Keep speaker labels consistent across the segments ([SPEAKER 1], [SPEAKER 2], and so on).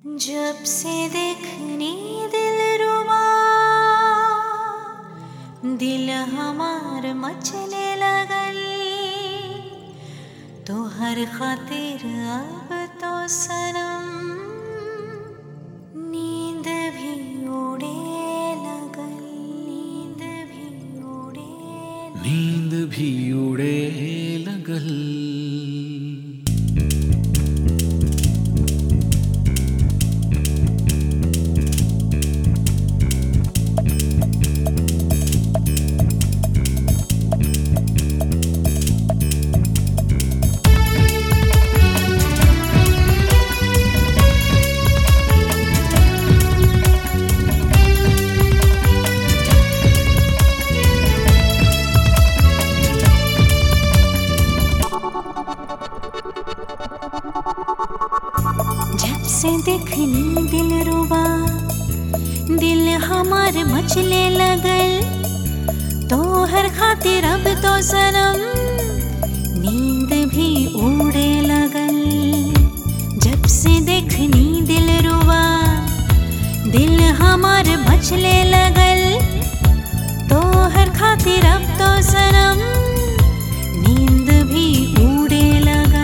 [SPEAKER 1] जब से देखनी दिल रुबा दिल हमार मचले लगल तो हर खातिर अब तो सनम नींद भी उड़े लगल नींद भी उड़े
[SPEAKER 2] नींद भी उड़े लगल
[SPEAKER 1] जब से देखनी दिल रुबा दिल हमार मचले लगल तो हर खातिर अब तो सनम नींद भी उड़े लगल जब से देखनी दिल रुबा दिल हमार मचले लगल तो हर खातिर अब तो सनम नींद भी उड़े लगल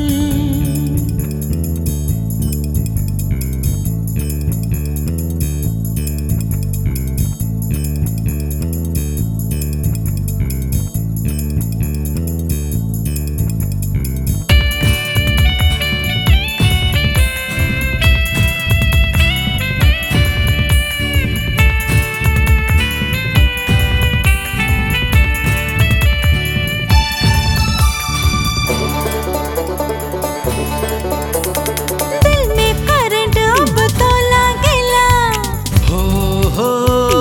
[SPEAKER 1] दिल में करंट अब तो लागेला
[SPEAKER 2] हो हो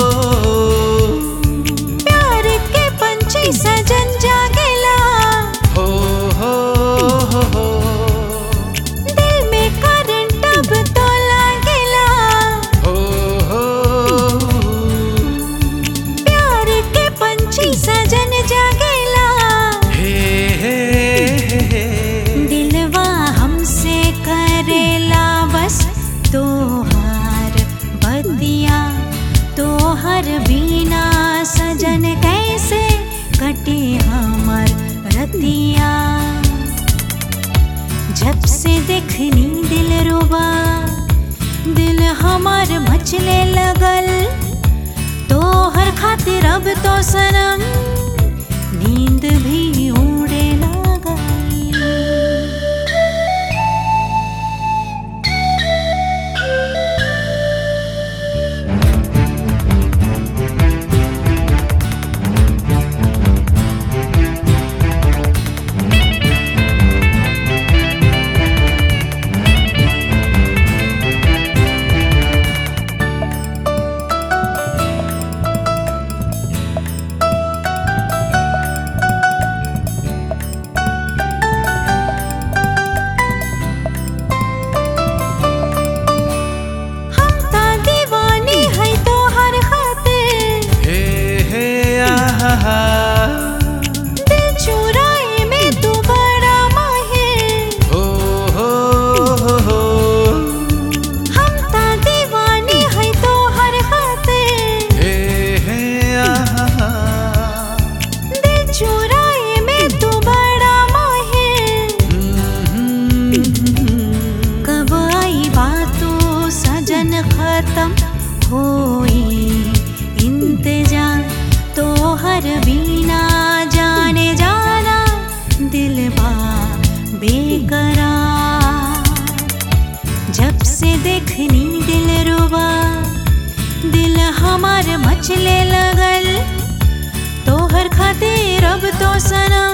[SPEAKER 1] प्यार के पंछी सजन जागेला
[SPEAKER 2] हो हो हो हो
[SPEAKER 1] दिल में करंट अब तो लागेला
[SPEAKER 2] हो हो
[SPEAKER 1] प्यार के पंछी सजन जागेला
[SPEAKER 2] हे हे हे हे
[SPEAKER 1] दिलवा हमसे करेला बस तोहार बदिया तोहर बिना सजन कैसे कटे हमर रतिया जब से देखनी दिल रुबा दिल हमार मचले लगल तो हर खातिर अब तो सनम नींद भी उड़े लगल हम ता दीवानी है तो हर खातिर
[SPEAKER 2] हे हे आहा
[SPEAKER 1] दिल चुराए में तू बड़ा माहिर
[SPEAKER 2] हो हो हो हो
[SPEAKER 1] हम ता दीवानी है तो हर खातिर
[SPEAKER 2] हे हे आहा
[SPEAKER 1] दिल चुराए में तू बड़ा माहिर कब आई बातों सजन खत्म होई इंतजार तो हर बीना जाने जाना दिल बा बेकरार जब से देखनी दिल रुबा दिल हमार मचले लगल तो हर खातिर अब तो सनम